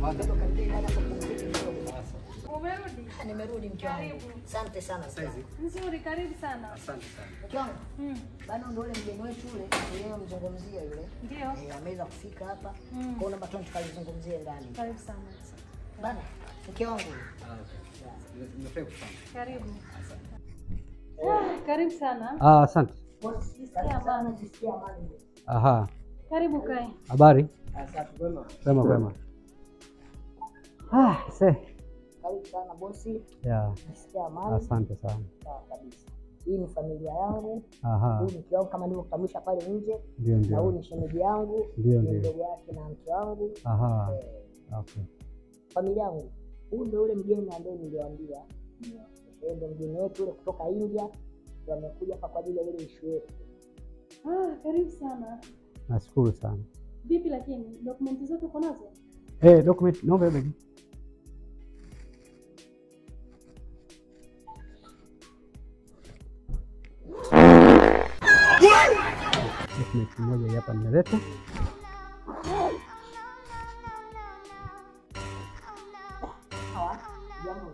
Ndio karibia dada kupumzika kidogo. Umerudi? Ah, Nimerudi mke wangu. Karibu. Asante sana. mke wangu. Nzuri, karibu sana. Asante sana. Mke wangu, Mm. bado ndio ule mgeni wetu yule yeye mzungumzia yule. Ndio. Eh, ameweza kufika hapa. Mm. Kwa hiyo naomba tu tukalizungumzie ndani. Karibu sana. Bana, mke wangu. Ah, okay. Nimefurahi kufahamu. Karibu. Ah, Karibu sana. Ah, asante. Bosi, jisikia amani, jisikia amani. Aha. Karibu kae. Habari? Asante kwema. Kwema kwema. Ah, se. Karibu sana bosi, Ya, jisikia amani. asante sana. Sawa kabisa. Hii ni familia yangu. Aha. Huyu ni mke wangu kama nilivyokutambulisha pale nje. Ndio Na huyu ndio. ni shemeji yangu. Ndio, ni ndio. Mdogo wake na mke wangu. Aha. Eh, Okay. familia yangu. Huyu ndio ule mgeni ambaye niliwaambia. Yeye ndio mgeni wetu ule kutoka India. Ndio amekuja hapa kwa ajili ya ile issue yetu. Ah, karibu sana. Nashukuru sana. Vipi lakini dokumenti zote uko nazo? Eh, document naomba hiyo begi. Document moja hii hapa nimeleta. Sawa? Jambo.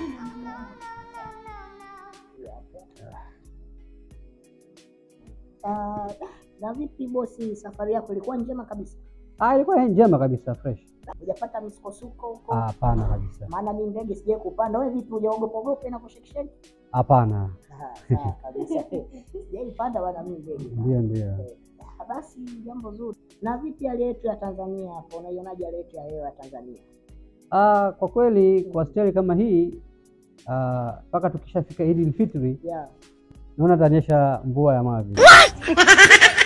Ah, na vipi bosi, safari yako ilikuwa njema kabisa? Ah, ilikuwa njema kabisa fresh. Hujapata misukosuko huko? Ah, hapana kabisa. Maana mimi ndege sijai kupanda. Wewe vipi, hujaogopa ogopa na kushekisheki? Hapana. Ah, sawa kabisa. Sijai panda bwana mimi ndege. Ndio ndio. Ah, Basi jambo zuri. Na vipi hali yetu ya Tanzania hapo? Unaionaje hali yetu ya hewa ya Tanzania? Ah, kwa kweli kwa stari kama hii ah, mpaka tukishafika Eid al-Fitri Yeah. naona tanyesha mvua ya mavi.